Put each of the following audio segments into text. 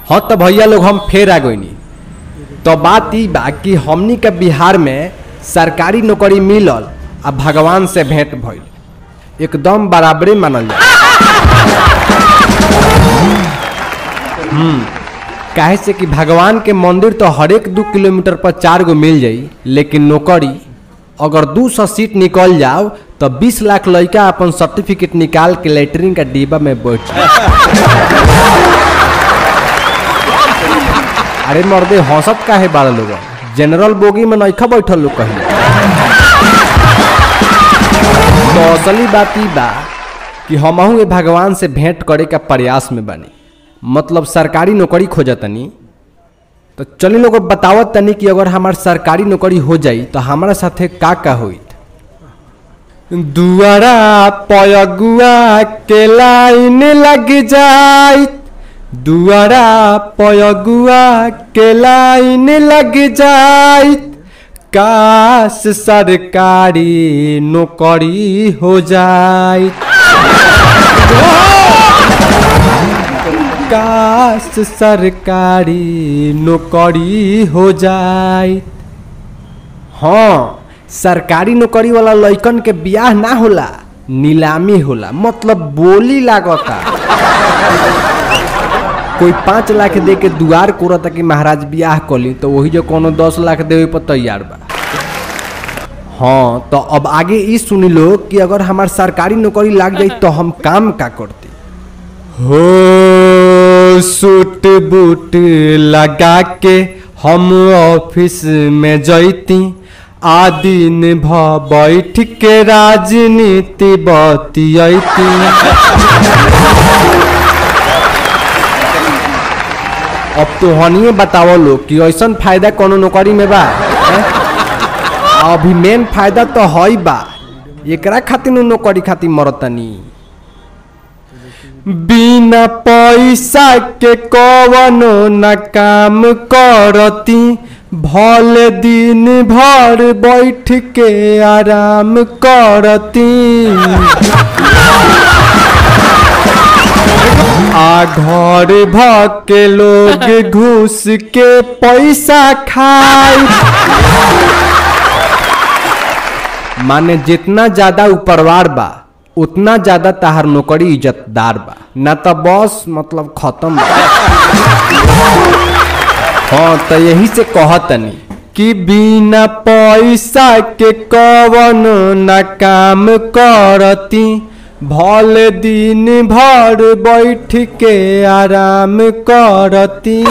हाँ तो भैया लोग हम फेर आ गईनी तो बात ई बा कि हमनी के बिहार में सरकारी नौकरी मिलल आ भगवान से भेंट भइल एकदम बराबरे मानल जाए हम्म काहे से कि भगवान के मंदिर तो हर एक दू किलोमीटर पर चार गो मिल जाई लेकिन नौकरी अगर दू सौ सीट निकल जाओ तो बीस लाख लड़का अपन सर्टिफिकेट निकाल के लेटरिन का डिब्बा में बैठ जाए। अरे मर्दे हंसत काहे बारह लोग जनरल बोगी में नइखा बैठल लोग कहीं तो असली बात ई बा कि हमहू ए भगवान से भेंट करे का प्रयास में बानी मतलब सरकारी नौकरी खोजतनी तो चली लोग बतावत तनी कि अगर हमार सरकारी नौकरी हो जाई तो हमारा साथे का का होइत दुआरा पयगुआ के लाइन लग जाई दुआरा पयगुआ के लाइन लग जाई काश सरकारी नौकरी हो जाई काश सरकारी नौकरी हो जाए हाँ सरकारी नौकरी वाला लइकन के बियाह ना होला नीलामी होला मतलब बोली लागता कोई पाँच लाख दे के दुआर कोरता कि महाराज बियाह कली तो वही जो कोनो दस लाख देवे पर तैयार बा हाँ तो अब आगे ई सुनी लो कि अगर हमार सरकारी नौकरी लाग जाई तो हम काम का करती हो सूट बूट लगा के हम ऑफिस में जैती आ दिन भ बैठ के राजनीति बतियती अब तो हनिए बतावो लोग कि ऐसन फायदा कोनो नौकरी में बा हैं? अभी मेन फायदा तो हई बा एकरा खातिर नु नौकरी खातिर मरतनी बिना पैसा के कवनो न काम करती भले दिन भर बैठ के आराम करती आ घर भ के लोग घूस के पैसा खाई माने जितना ज्यादा उपरवार बा उतना ज्यादा ताहार नौकरी इज्जतदार बा ना तो बस मतलब खत्म बा। हाँ तो यही से कहतनी कि बिना पैसा के कवन न काम करती भले दिन भर बैठ के आराम करती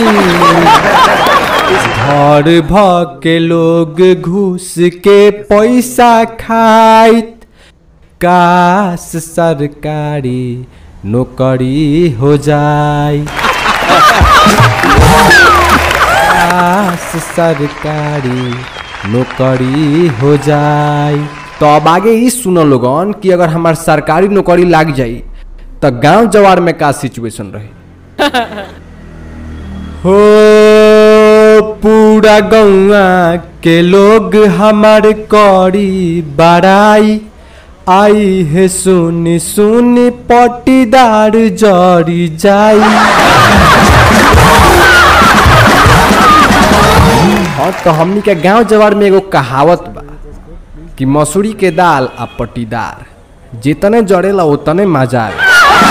घर भ के लोग घूस के पैसा खाइत काश सरकारी नौकरी हो जाए काश सरकारी नौकरी हो जाए तो अब आगे ई सुनो लोगन कि अगर हमार सरकारी नौकरी लाग जाई तो गांव जवार में का सिचुएशन रही हो पूरा गौआ के लोग हमार करी बड़ाई आई है सुनी सुनी पटीदार जरी जाई हाँ तो हमनी के गांव जवार में एगो कहावत बा कि मसूरी के दाल आ पटीदार जितने जड़ेला उतने मजा आवे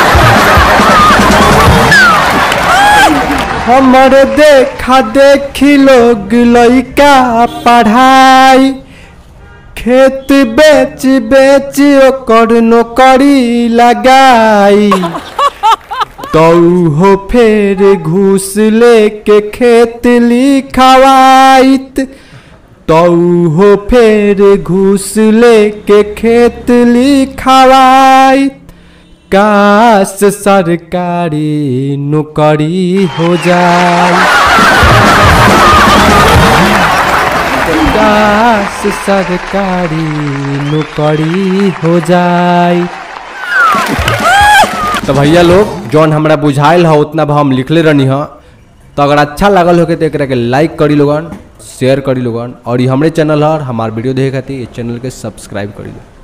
हमर देखा देखी लोग लइका पढ़ाई खेत बेच बेच ओकर नौकरी लगाई तो हो फेर घूस लेके खेत लिखवाइत तो हो फेर घूस लेके खेत लिखवाइत काश सरकारी नौकरी हो जाए काश सरकारी नौकरी हो जाए तो भैया लोग जौन हमरा बुझाइल ह उतना भाव हम लिखले रहनी ह तो अगर अच्छा लागल हो के तो एकरा के लाइक करी लोगन शेयर करी लोगन और ये हमरे चैनल है हमार वीडियो देखे खातिर इस चैनल के सब्सक्राइब करी लो